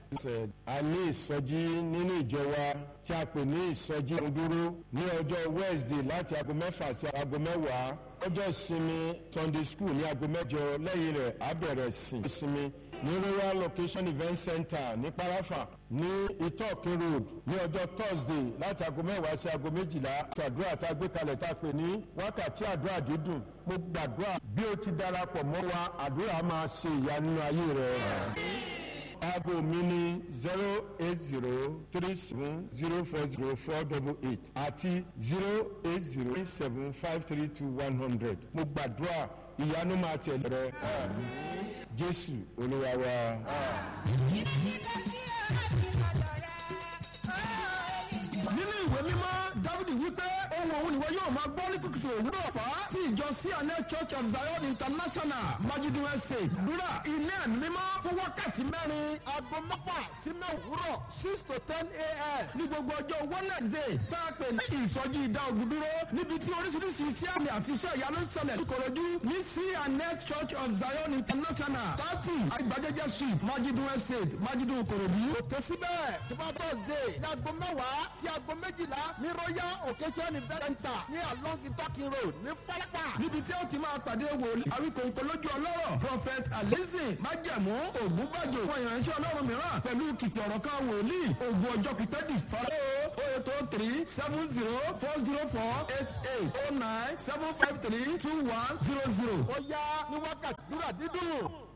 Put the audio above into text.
a ní ìsọjí nínú ìjọ wa tí a pè ní ìsọjí dúró ní ọjọ́ wednesday láti aago mẹ́fà sí aago mẹ́wàá ọjọ́ ìsinmi sunday school ní aago mẹ́jọ lẹ́yìn rẹ̀ á bẹ̀rẹ̀ sìn ìsinmi ní royal location event center ní parafa ní itokin road ní ọjọ́ thursday láti aago mẹ́wàá sí aago méjìlá àdúrà tá a gbé kalẹ̀ tá a pè ní wákàtí àdúrà dídùn mo gbàdúrà bí o ti darapọ̀ mọ́ wa àdúrà máa ṣe ìyanu ayé rẹ̀ aago mi ní zero eight zero three seven zero four zero four double eight àti zero eight zero seven five three two one hundred mo gbàdúrà ìyanu máa tẹ̀lé rẹ jésù olúwa wa. nínú ìwé mímọ́ dávidi wípé ohun òun ìwọ yóò máa gbọ́ ní kùtùkùtù òwúrọ̀ fà á tí ìjọ cna church of zion international májídùn ẹsẹ̀ dúrà ilé ẹ̀mí mímọ́ fún wákàtí mẹ́rin aago mẹ́fà sí mẹ́wúrọ̀ six to ten a.m. ní gbogbo ọjọ́ wednesday tá a pè ní ìsọjí ìdá ogun dúró níbi tí oríṣiríṣi iṣẹ́ àmì àti iṣẹ́ ìyanu ń ṣẹlẹ̀ níkòròdú ní cna church of zion international thirty àgbàjẹjẹ street májídùn ẹsẹ̀ májídùn kòròdú. kò tó síbẹ̀ tó bá tọ̀ zé ní aago mẹ́wàá sí aago méjìlá ní royal occasion event center ní along itoki road ní fọlọ́pà. níbi tí ó ti máa pàdé wòlíì àwíkòǹkò lójú ọlọ́rọ̀ prophet alizi májẹ̀mú ògúnbàjò fún ìránṣẹ́ ọlọ́run mìíràn pẹ̀lú kìkì ọ̀rọ̀ kan wòlíì ògùn ọjọ́ pípẹ́ dì fara. o eight o three seven zero four zero four eight eight o nine seven five three two one zero zero. ó yá ní wákàtí dúrà dídùn.